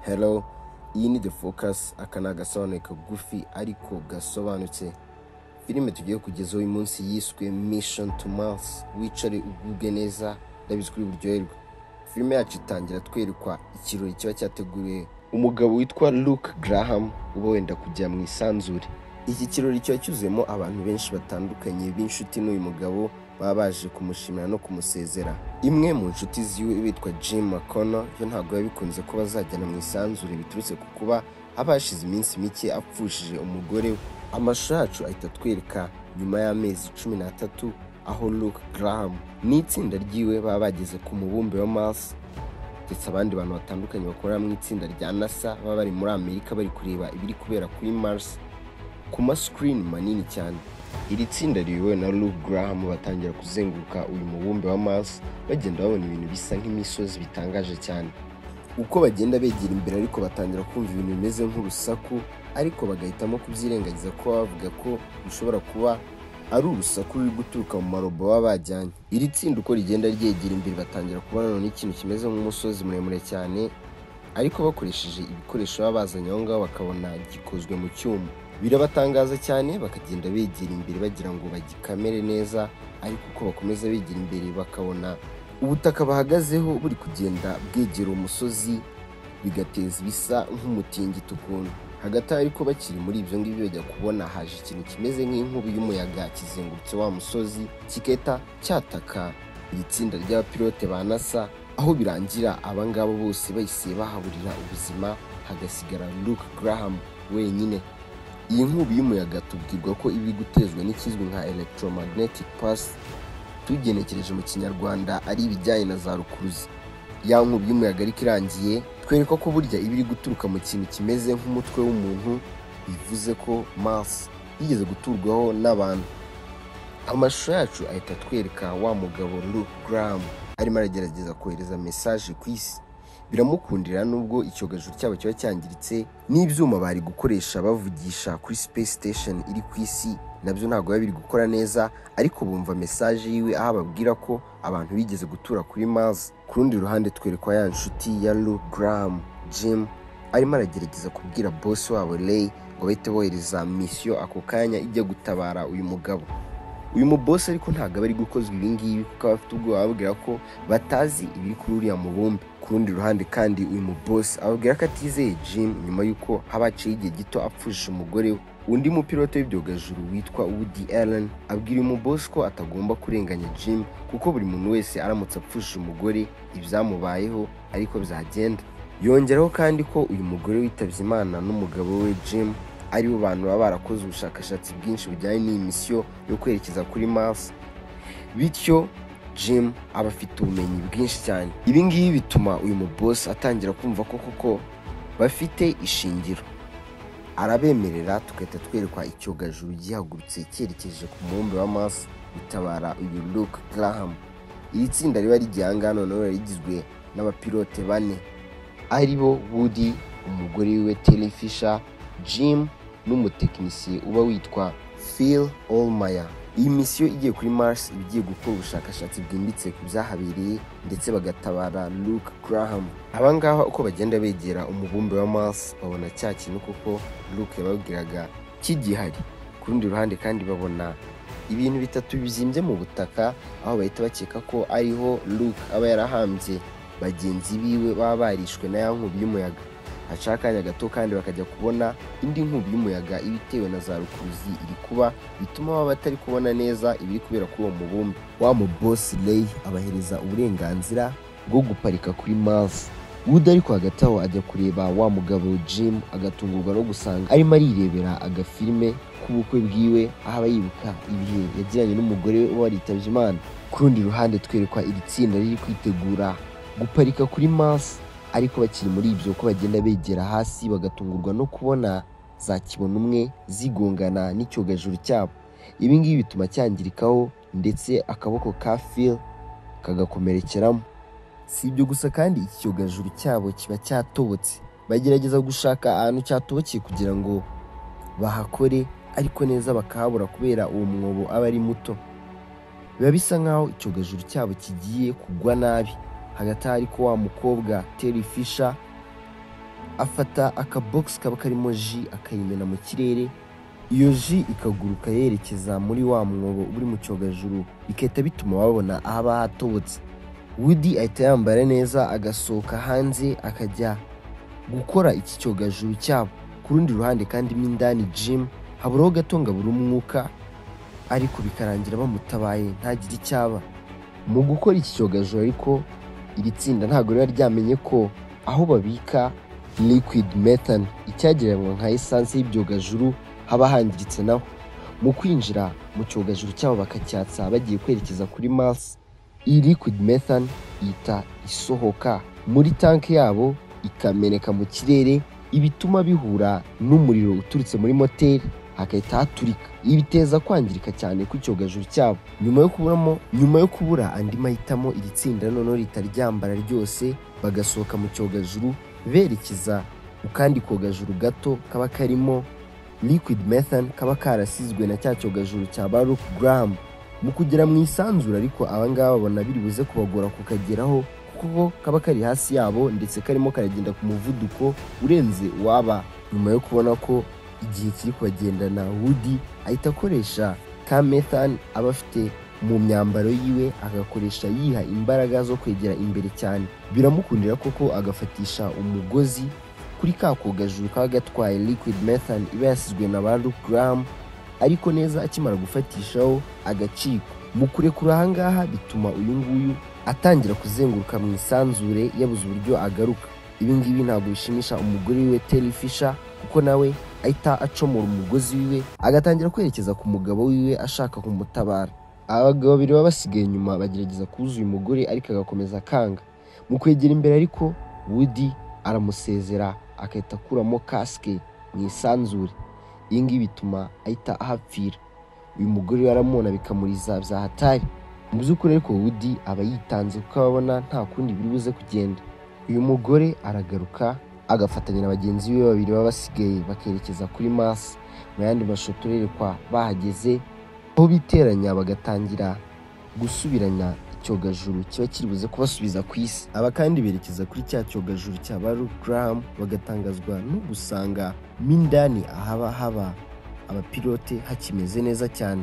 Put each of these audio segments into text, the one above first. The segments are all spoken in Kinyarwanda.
hello iyi ni the focus aka ni agasobanuro kagufi ariko gasobanutse filime tugiye kugezaho uyu munsi yiswe mission to mars wicare ugubwe neza ndabizi kuri buryoherwe filime yacu itangira twerekwa ikirori kiba cyateguriwe umugabo witwa luke graham uba wenda kujya mu isanzure iki kirori kiba cyuzuyemo abantu benshi batandukanye b'inshuti n'uyu mugabo baba baje kumushimira no kumusezera imwe mu nshuti ziwe bitwa jim mcconnell yo ntabwo biba bikunze kuba azajyana mu isanzure biturutse ku kuba haba hashize iminsi mike apfushije umugore we amashusho yacu ahita atwereka nyuma y'amezi cumi n'atatu aho luke graham n'itsinda ryiwe baba bageze ku mubumbe wa mars ndetse abandi bantu batandukanye bakorera mu itsinda rya nasa baba bari muri amerika bari kureba ibiri kubera kuri mars ku masikirini manini cyane iri tsinda riyobowe na Luke Graham batangira kuzenguruka uyu mubumbe wa Mars bagenda babona ibintu bisa nk'imisozi bitangaje cyane uko bagenda begera imbere ariko batangira kumva ibintu bimeze nk'urusaku ariko bagahitamo kubyirengagiza ko bavuga ko bishobora kuba ari urusaku ruri guturuka mu marobo baba bajyanye iri tsinda uko rigenda ryegera imbere batangira kubona none ikintu kimeze nk'umusozi muremure cyane ariko bakoresheje ibikoresho baba bazanye aho ngaho bakabona gikozwe mu cyuma birabatangaza cyane bakagenda begera imbere bagira ngo bagikamere neza ariko uko bakomeza begera imbere bakabona ubutaka bahagazeho buri kugenda bwegera umusozi bigateza ibisa nk'umutingito ukuntu hagati aho ariko bakiri muri ibyo ngibyo bajya kubona haje ikintu kimeze nk'inkubi y'umuyaga kizengurutse wa musozi kigahita cyataka iri tsinda ry'abapilote ba nasa aho birangira aba ngabo bose bahise bahaburira ubuzima hagasigara luke graham wenyine iyi nkubi y'umuyaga tubwirwa ko iba iri gutezwa n'ikizwi nka electromagnetic pulse tugenekereje mu kinyarwanda ari ibijyanye na za rukuruzi ya nkubi y'umuyaga ariko irangiye twereka ko burya iba iri guturuka mu kintu kimeze nk'umutwe w'umuntu bivuze ko mars yigeze guturwaho n'abantu amashusho yacu ahita atwereka wa mugabo luke graham arimo aragerageza kohereza mesaje ku isi biramukundira nubwo icyogajuru cyabo kiba cyangiritse n'ibyuma bari gukoresha bavugisha kuri space station iri ku isi nabyo ntabwo biba biri gukora neza ariko bumva mesaje yiwe aho ababwira ko abantu bigeze gutura kuri mars ku rundi ruhande twerekwa ya nshuti ya luke graham jim arimo aragerageza kubwira boss wabo ray ngo bahite bohereza misiyo ako kanya ijya gutabara uyu mugabo uyu mubosi ariko ntabwo aba ari gukozwa ibi ngibi kuko aba afite ubwoba ababwira ko batazi ibiri kuri uriya mubumbe ku rundi ruhande kandi uyu mubosi ababwira ko atizeye jim nyuma y'uko haba haciyeho igihe gito apfushije umugore we undi mupilote w'ibyogajuru witwa woody allen abwira uyu mubosi ko atagomba kurenganya jim kuko buri muntu wese aramutse apfushije umugore ibyamubayeho ariko byagenda yongeraho kandi ko uyu mugore witabye imana n'umugabo we jim aribo bantu baba barakoze ubushakashatsi bwinshi bujyanye n'iyi misiyo yo kwerekeza kuri mars bityo jim aba afite ubumenyi bwinshi cyane ibi ngibi bituma uyu mubosi atangira kumva ko koko bafite ishingiro arabemerera tugahita twerekwa icyogajuru gihagurutse cyerekeje ku mubumbe wa mars bitabara uyu luke graham iri tsinda riba rigiye aha ngaha noneho riba rigizwe n'abapilote bane ari bo woody umugore wiwe terry fisher jim n'umutekinisiye uba witwa phil olmaya iyi misiyo igiye kuri mars iba igiye gukora ubushakashatsi bwimbitse ku byahabereye ndetse bagatabara luke graham abangaba uko bagenda begera umubumbe wa mars babona cya kintu kuko luke yababwiraga kigihari ku rundi ruhande kandi babona ibintu bitatu bizimbye mu butaka aho bahita bakeka ko ariho luke aba yarahambye bagenzi biwe baba barishwe na ya nkubi y'umuyaga hacaho akanya gato kandi bakajya kubona indi nkubi y'umuyaga iba itewe na za rukuruzi iri kuba bituma baba batari kubona neza ibiri kubera kuri uwo mubumbe wa mubosi rey abahereza uburenganzira bwo guparika kuri mars wood ariko hagati aho ajya kureba wa mugabo jim agatungurwa no gusanga arimo arirebera agafilime k'ubukwe bwiwe aho aba yibuka ibihe yagiranye n'umugore we uba waritabye imana ku rundi ruhande twerekwa iri tsinda riri kwitegura guparika kuri mars ariko bakiri muri ibyo uko bagenda begera hasi bagatungurwa no kubona za kibona umwe zigongana n'icyogajuru cyabo ibi ngibi bituma cyangirikaho ndetse akaboko ka phil kagakomerekeramo si ibyo gusa kandi iki cyogajuru cyabo kiba cyatobotse bagerageza gushaka ahantu cyatobokeye kugira ngo bahakore ariko neza bakahabura kubera uwo mwobo aba ari muto biba bisa nk'aho icyogajuru cyabo kigiye kugwa nabi hagati aho ariko wa mukobwa teri fisha afata akabogisi kaba karimo ji akayimena mu kirere iyo ji ikaguruka yerekeza muri wa mwobo uri mu cyogajuru bigahita bituma babona ahaba hatobotse wudi ahita yambara neza agasohoka hanze akajya gukora iki cyogajuru cyabo ku rundi ruhande kandi mo indani jimu haburaho gato ngo abure umwuka ariko bikarangira bamutabaye ntagire icyo aba mu gukora iki cyogajuru ariko iri tsinda ntabwo riba ryamenye ko aho babika liquid methane icyagereranywa nka esanse y'ibyogajuru haba hangiritse naho mu kwinjira mu cyogajuru cyabo bakacyatsa bagiye kwerekeza kuri mars iyi liquid methane ihita isohoka muri tanki yabo ikameneka mu kirere ibituma bihura n'umuriro uturutse muri moteri hagahita haturika ibi biteza kwangirika cyane kw'icyogajuru cyabo nyuma yo kuburamo nyuma yo kubura andi mahitamo iri tsinda noneho ritaryambara ryose bagasohoka mu cyogajuru berekeza ku kandi kogajuru gato kaba karimo liquid methane kaba karasizwe na cya cyogajuru cya Baruch Graham mu kugera mu isanzura ariko abangaba babona biri buze kubagora kukageraho kuko kaba kari hasi yabo ndetse karimo karagenda ku muvuduko urenze uwaba nyuma yo kubona ko igihe kiri kubagendana wudi ahita akoresha ka methane aba afite mu myambaro yiwe agakoresha yiha imbaraga zo kwegera imbere cyane biramukundira koko agafatisha umugozi kuri ka kogajuru kaba gatwaye liquid methane iba yasizwe na ba Luke Graham ariko neza akimara gufatishaho agaciko mu kurekura ahangaha bituma uyu nguyu atangira kuzenguruka mu isanzure yabuze uburyo agaruka ibi ngibi ntabwo bishimisha umugore wiwe Terry Fisher kuko nawe ahita acomora umugozi wiwe agatangira kwerekeza ku mugabo wiwe ashaka kumutabara abagabo babiri baba basigaye inyuma bagerageza kubuza uyu mugore ariko agakomeza akanga mu kwegera imbere ariko Woody aramusezera agahita akuramo kasike mu isanzure iyi ngiyi bituma ahita ahapfira uyu mugore we aramubona bikamuriza bya hatari mu by'ukuri ariko Woody aba yitanze kuko ababona nta kundi biri buze kugenda uyu mugore aragaruka agafatanya na bagenzi be babiri baba basigaye bakerekeza kuri Mars mu yandi mashusho turerekwa bahageze aho biteranya bagatangira gusubiranya icyogajuru kiba kiri buze kubasubiza ku isi aba kandi berekeza kuri cya cyogajuru cya baru Graham bagatangazwa no gusanga mo indani ahaba haba abapilote hakimeze neza cyane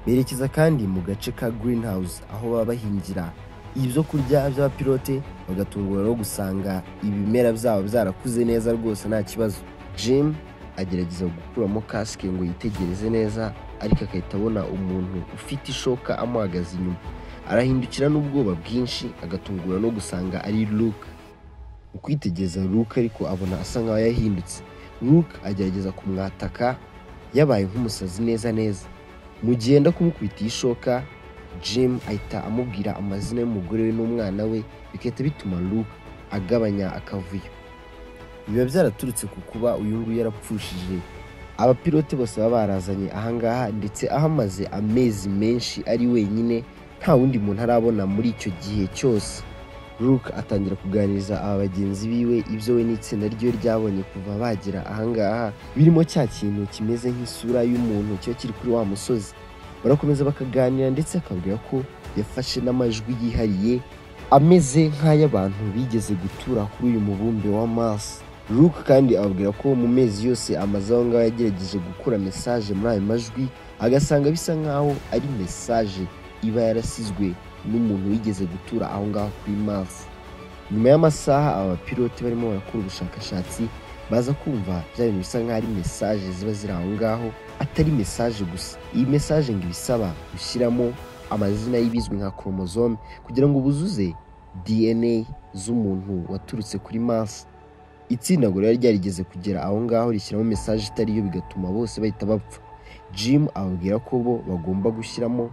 berekeza kandi mu gace ka greenhouse aho baba bahingira ibyo kurya by'abapilote bagatungura no gusanga ibimera byabo byarakuze neza rwose nta kibazo jim agerageza gukuramo kasike ngo yitegereze neza ariko agahita abona umuntu ufite ishoka amuhagaze inyuma arahindukira n'ubwoba bwinshi agatungura no gusanga ari luke mu kwitegereza luke ariko abona asa nkaho yahindutse luke agerageza kumwataka yabaye nk'umusazi neza neza mu gihe yenda kumukubita iyi shoka jim ahita amubwira amazina y'umugore we n'umwana we bigahita bituma luke agabanya akavuyo biba byaraturutse ku kuba uyu nguyu yarapfushije abapilote bose baba barazanye ahangaha ndetse aho amaze amezi menshi ari wenyine nta wundi muntu arabona muri icyo gihe cyose luke atangira kuganiriza aba bagenzi biwe ibyo we n'itsinda ryiwe ryabonye kuva bagera ahangaha birimo cya kintu kimeze nk'isura y'umuntu kiba kiri kuri wa musozi barakomeza bakaganira ndetse akabwira ko yafashe n'amajwi yihariye ameze nk'ay'abantu bigeze gutura kuri uyu mubumbe wa Mars luke kandi ababwira ko mu mezi yose amaze aho ngaho yagerageje gukura mesaje muri ayo majwi agasanga bisa nk'aho ari mesaje iba yarasizwe n'umuntu wigeze gutura aho ngaho kuri Mars nyuma y'amasaha aba bapilote barimo barakora ubushakashatsi baza kumva bya bintu bisa nk'aho ari mesaje ziba ziri aho ngaho atari mesaje gusa iyi mesaje ngo ibisaba gushyiramo amazina y'ibizwi nka koromozome kugira ngo buzuze dna z'umuntu waturutse kuri Mars itsinda ngo riba ryarigeze kugera aho ngaho rishyiramo mesaje itari yo bigatuma bose bahita bapfa jim ababwira ko bo bagomba gushyiramo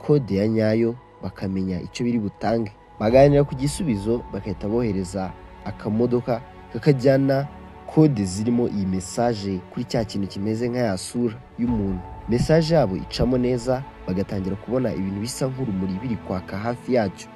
kode ya nyayo bakamenya icyo biri butange baganira ku gisubizo bagahita bohereza akamodoka kakajyana kode zirimo iyi mesaje kuri cya kintu kimeze nka ya sura y'umuntu mesaje yabo icamo neza bagatangira kubona ibintu bisa nk'urumuri biri kwaka hafi yacyo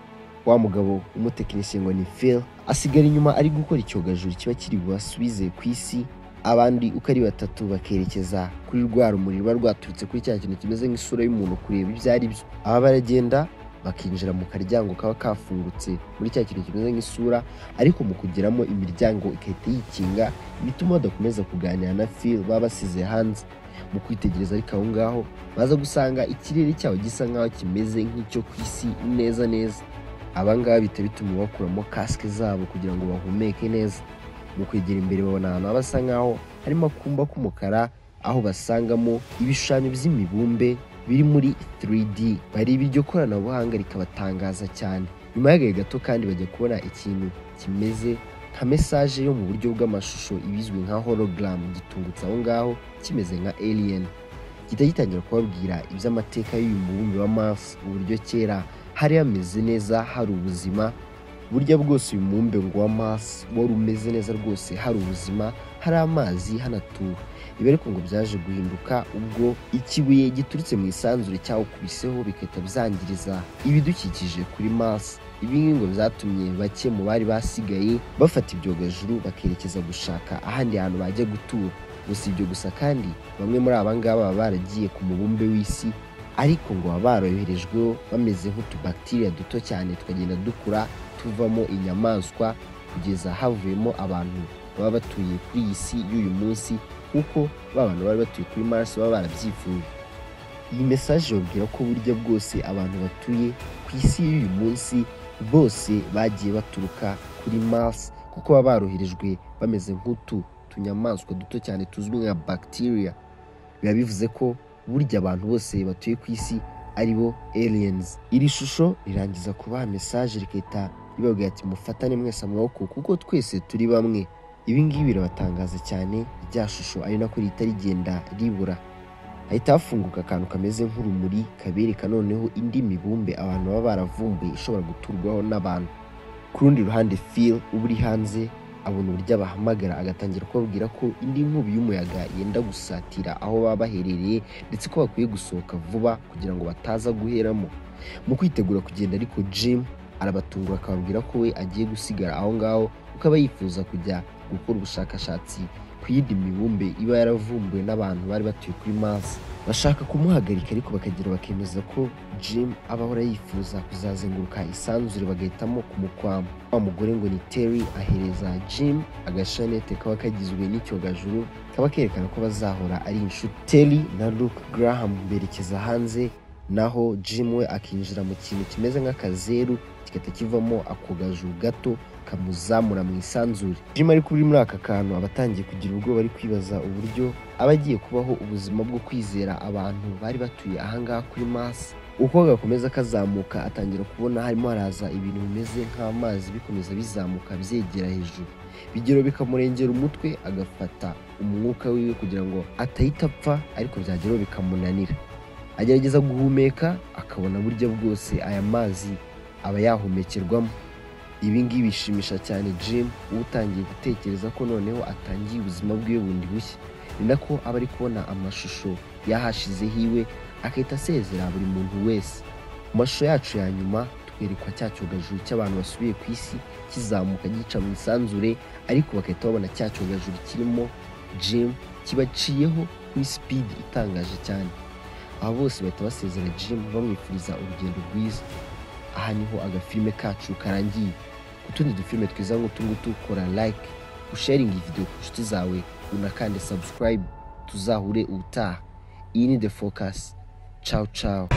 wa mugabo w'umutekinisiye ngo ni Phil asigara inyuma ari gukora icyogajuru kiba kiri bubasubize ku isi abandi uko ari batatu bakerekeza kuri rwa rumuri ruba rwaturutse kuri cya kintu kimeze nk'isura y'umuntu kureba ibyo ari byo aba baragenda bakinjira mu karyango kaba kafungutse muri cya kintu kimeze nk'isura ariko mu kugeramo imiryango igahita yikinga bituma badakomeza kuganira na Phil baba basize hanze mu kwitegereza ariko aho ngaho baza gusanga ikirere cyaho gisa nk'aho kimeze nk'icyo ku isi neza neza abangaba bihita bituma bakuramo kasike zabo kugira ngo bahumeke neza mu kwegera imbere babona ahantu basa nk'aho harimo akumba k'umukara aho basangamo ibishushanyo by'imibumbe biri muri 3D bareba iryo koranabuhanga rikabatangaza cyane nyuma y'agahe gato kandi bajya kubona ikintu kimeze nka mesaje yo mu buryo bw'amashusho ibizwi nka hologram gitungutse aho ngaho kimeze nka alien gihita gitangira kubabwira iby'amateka y'uyu mubumbe wa Mars uburyo kera hari hameze neza hari ubuzima burya bwose uyu mubumbe ngo wa Mars wari umeze neza rwose hari ubuzima hari amazi hanatuwe ibi ariko ngo byaje guhinduka ubwo ikibuye giturutse mu isanzure cyawukubiseho bigahita byangiriza ibidukikije kuri Mars ibi ngibi ngo byatumye bake mu bari basigaye bafata ibyogajuru bakerekeza gushaka ahandi hantu bajya gutura gusa ibyo gusa kandi bamwe muri aba ngaba baba baragiye ku mubumbe w'isi ariko ngo baba baroherejweho bameze nk'utubakitiriya duto cyane tukagenda dukura tuvamo inyamaswa kugeza havuyemo abantu baba batuye kuri iyi si y'uyu munsi kuko ba bantu bari batuye kuri Mars baba barabyifuje iyi mesaje yabwira ko burya bwose abantu batuye ku isi y'uyu munsi bose bagiye baturuka kuri Mars kuko baba baroherejwe bameze nk'utu tunyamaswa duto cyane tuzwi nka bacteria biba bivuze ko burya abantu bose batuye ku isi ari bo aliens iri shusho rirangiza kubaha mesaje rikahita ribabwira ati mufatane mwese amaboko kuko twese turi bamwe ibi ngibi birabatangaza cyane rya shusho ari nako rihita rigenda ribura hahita hafunguka akantu kameze nk'urumuri kabereka noneho indi mibumbe abantu baba baravumbuye ishobora guturwaho n'abantu ku rundi ruhande Phil uba uri hanze abona uburyo abahamagara agatangira kubabwira ko indi nkubi y'umuyaga yenda gusatira aho baba baherereye ndetse ko bakwiye gusohoka vuba kugira ngo bataza guheramo mu kwitegura kugenda ariko Jim arabatungura akababwira ko we agiye gusigara aho ngaho kuko aba yifuza kujya gukora ubushakashatsi ku yindi mibumbe iba yaravumbuwe n'abantu bari batuye kuri Mars bashaka kumuhagarika ariko bakagira bakemeza ko Jim aba ahora yifuza kuzazenguruka isanzure bagahitamo kumukwamo wa mugore ngo ni Terry ahereza Jim agashanete kaba kagizwe n'icyogajuru kaba kerekana ko bazahora ari inshuti Terry na Luke Graham berekeza hanze naho Jim we akinjira mu kintu kimeze nk'akazeru kigahita kivamo akogajuru gato kamuzamura mu isanzure Jim ariko uri muri aka kantu aba atangiye kugira ubwoba ari kwibaza uburyo aba agiye kubaho ubuzima bwo kwizera abantu bari batuye ahangaha kuri Mars uko gakomeza kazamuka atangira kubona harimo haraza ibintu bimeze nk'amazi bikomeza bizamuka byegera hejuru bigero bikamurengera umutwe agafata umwuka wiwe kugira ngo atahita apfa ariko byageraho bikamunanira agerageza guhumeka akabona buryo bwose aya mazi aba yahumekerwamo ibi ngibi bishimisha cyane Jim utangiye gutekereza ko noneho atangiye ubuzima bwiwe bundi bushya ni nako aba ari kubona amashusho y'ahashize hiwe agahita asezera buri muntu wese mu mashusho yacu ya nyuma twerekwa cya cyogajuru cy'abantu basubiye ku isi kizamuka gica mu isanzure ariko bagahita babona cya cyogajuru kirimo Jim kibaciyeho kuri sipidi itangaje cyane aba bose bahita basezera Jim bamwifuriza urugendo rwiza aha niho agafilime kacu karangiye ku tundi dufilime twiza nk'utungutu kora like usharinga video ku nshuti zawe unakande subscribe tuzahure ubutaha iyi ni the focus ciao ciao